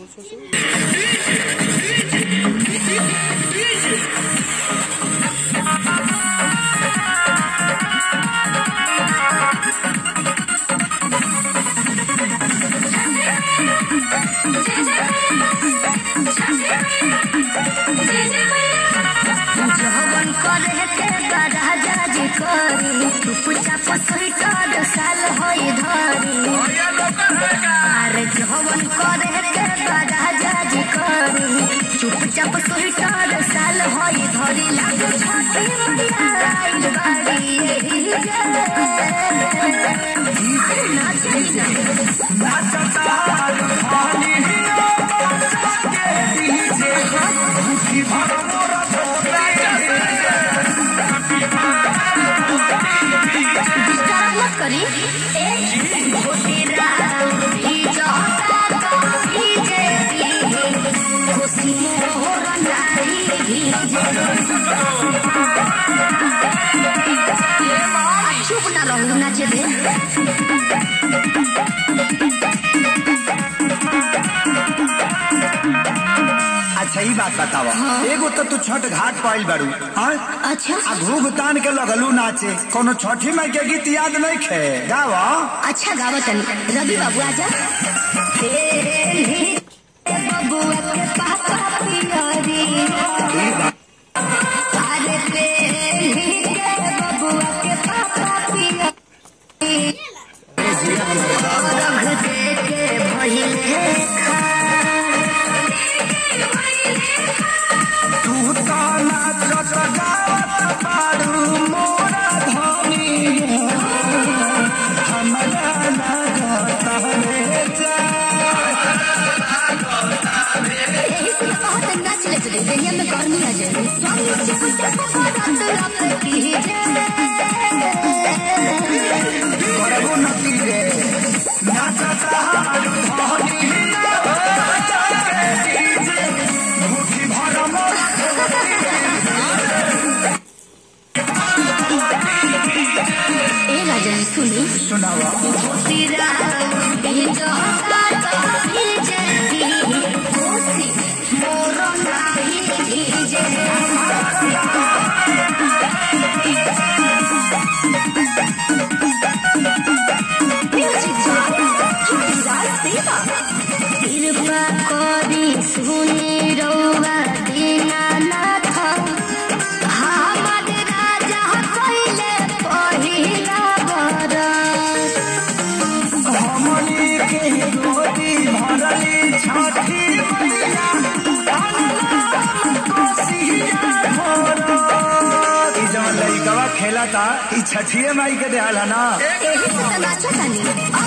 जवन करे के बड़ा जाजी करी चुपचाप स्वीकार साल होई धरी अरे जवन करे के बड़ा जाजी करी चुपचाप स्वीकार साल होई धरी लागे छाती मैया आइल बाड़ी एही जे नाचई ना डिस्टर्ब मत करी चुप ना रहू नाचे दे अच्छा ई बात बतावा एगो तो तू छठ घाट पाइल बारू हाँ अच्छा आ घूघ तान के लगलू नाचे कोनो छठी माई के गीत याद नहीं खे गावा अच्छा गावतन रवि बाबू आजा बबुआ के पापा पियरी अरे तेरी के बबुआ के पापा पियरी रंग दे के भइले तू तो नाचत गावत बारू मोरा धनी हमरा लागत रे जा यही से बहुत नाच ले चले दुनिया में गर्मी आ जाए स्वामी जी मुझे बहुत रात की जय करबो नती रे नाचत हारू धनी मुट्ठी भर मोरा ए राजन सुनी सुनावा तेरा ये जो गाता भीजे खुशी मोरो नाही भीजे म्यूजिक कृपा करी सुनी रौवा दीनानाथ हमर राजा कइले पहिला बरस हमनी के गोदी भरली छठी मैया कोसिया भोर ई जवन लइकवा खेला था ई छठिए माई के देहल है ना एही से त नाचतानी